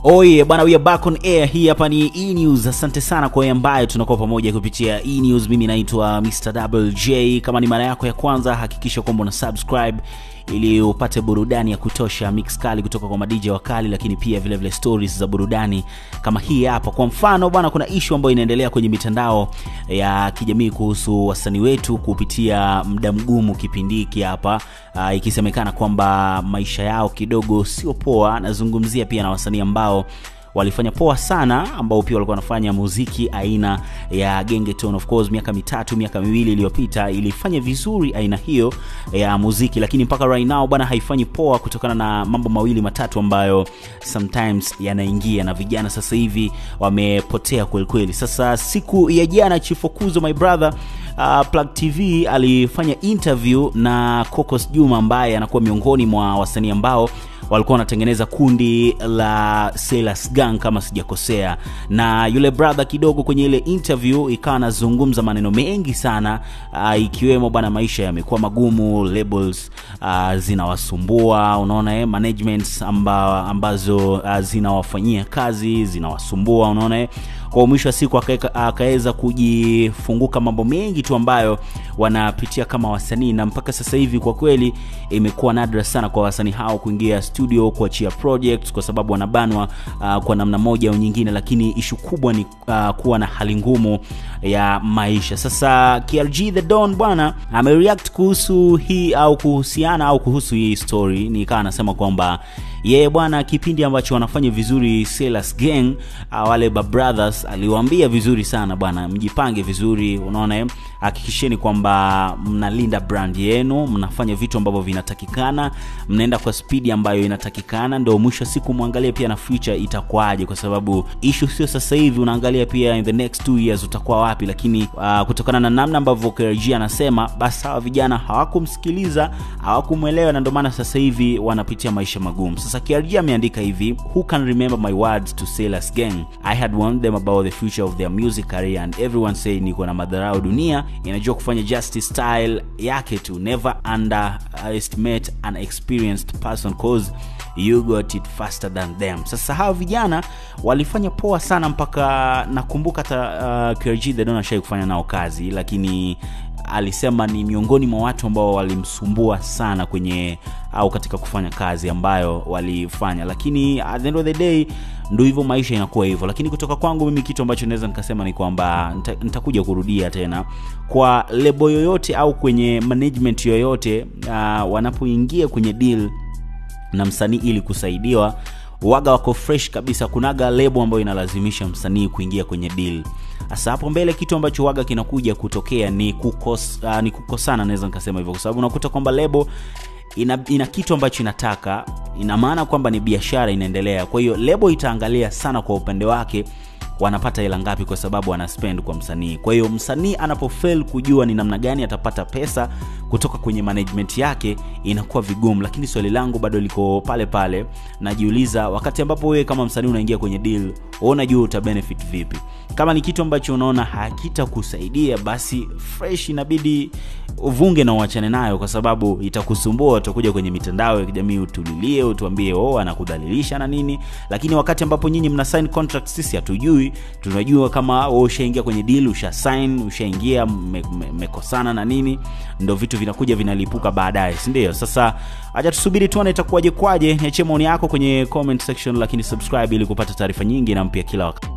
Oye bwana, we are back on air. Hii hapa ni E News. Asante sana kwa wewe ambaye tunakuwa pamoja kupitia E News. Mimi naitwa Mr. Double J. Kama ni mara yako ya kwanza, hakikisha kwamba una subscribe ili upate burudani ya kutosha, mix kali kutoka kwa madj wakali, lakini pia vile vile stories za burudani kama hii hapa. Kwa mfano bwana, kuna issue ambayo inaendelea kwenye mitandao ya kijamii kuhusu wasanii wetu kupitia muda mgumu kipindi hiki hapa, uh, ikisemekana kwamba maisha yao kidogo sio poa. Nazungumzia pia na wasanii ambao walifanya poa sana ambao pia walikuwa wanafanya muziki aina ya gengeton of course miaka mitatu miaka miwili iliyopita ilifanya vizuri aina hiyo ya muziki lakini mpaka right now bwana haifanyi poa kutokana na mambo mawili matatu ambayo sometimes yanaingia na vijana sasa hivi wamepotea kwelikweli sasa siku ya jana chifokuzo my brother uh, plug tv alifanya interview na cocos juma ambaye anakuwa miongoni mwa wasanii ambao walikuwa wanatengeneza kundi la Sailors Gang kama sijakosea, na yule brother kidogo kwenye ile interview ikawa anazungumza maneno mengi sana uh, ikiwemo bwana, maisha yamekuwa magumu, labels uh, zinawasumbua, unaona eh, managements amba, ambazo uh, zinawafanyia kazi zinawasumbua, unaona eh kwa mwisho wa siku akaweza kujifunguka mambo mengi tu ambayo wanapitia kama wasanii na mpaka sasa hivi kwa kweli imekuwa nadra sana kwa wasanii hao kuingia studio kuachia projects kwa sababu wanabanwa uh, kwa namna moja au nyingine lakini ishu kubwa ni uh, kuwa na hali ngumu ya maisha sasa KRG the Don bwana amereact kuhusu hii au kuhusiana au kuhusu hii story nikawa anasema kwamba yeye bwana kipindi ambacho wanafanya vizuri Sailors Gang uh, wale ba brothers aliwaambia vizuri sana bwana mjipange vizuri unaona hakikisheni kwamba mnalinda brand yenu mnafanya vitu ambavyo vinatakikana mnaenda kwa spidi ambayo inatakikana ndo mwisho wa siku mwangalie pia na future itakuwaje kwa sababu issue sio sasa hivi unaangalia pia in the next two years utakuwa wapi lakini uh, kutokana na namna ambavyo KRG anasema basi hawa vijana hawakumsikiliza hawakumwelewa na ndio maana sasa hivi wanapitia maisha magumu sasa KRG ameandika hivi who can remember my words to Sailors Gang I had warned them about the future of their music career and everyone say niko na madharau dunia inajua kufanya justice style yake tu never underestimate an experienced person cause you got it faster than them sasa hawa vijana walifanya poa sana mpaka nakumbuka hata uh, KRG the Don ashai kufanya nao kazi lakini alisema ni miongoni mwa watu ambao walimsumbua sana kwenye au katika kufanya kazi ambayo walifanya lakini at the end of the day ndo hivyo maisha inakuwa hivyo lakini kutoka kwangu mimi kitu ambacho naweza nikasema ni kwamba nitakuja kurudia tena kwa lebo yoyote au kwenye management yoyote uh, wanapoingia kwenye deal na msanii ili kusaidiwa waga wako fresh kabisa kunaga lebo ambayo inalazimisha msanii kuingia kwenye deal sasa hapo mbele kitu ambacho waga kinakuja kutokea ni, kukos, uh, ni kukosana naweza nikasema hivyo kwa sababu unakuta kwamba lebo ina, ina kitu ambacho inataka ina maana kwamba ni biashara inaendelea kwa hiyo lebo itaangalia sana kwa upande wake wanapata hela ngapi kwa sababu ana spend kwa msanii kwa hiyo msanii anapofail kujua ni namna gani atapata pesa kutoka kwenye management yake inakuwa vigumu lakini swali langu bado liko pale pale najiuliza wakati ambapo wewe kama msanii unaingia kwenye deal unajua uta benefit vipi kama ni kitu ambacho unaona hakitakusaidia basi fresh inabidi uvunge na uachane nayo kwa sababu itakusumbua utakuja kwenye mitandao ya kijamii utulilie utuambie oh anakudhalilisha na nini lakini wakati ambapo nyinyi mna sign contract sisi hatujui tunajua kama wewe ushaingia kwenye deal usha sign ushaingia mmekosana me, me na nini ndo vitu vinakuja vinalipuka baadaye si ndio sasa acha tusubiri tuone itakuwaje kwaje niachie maoni yako kwenye comment section lakini subscribe ili kupata taarifa nyingi na mpya kila wakati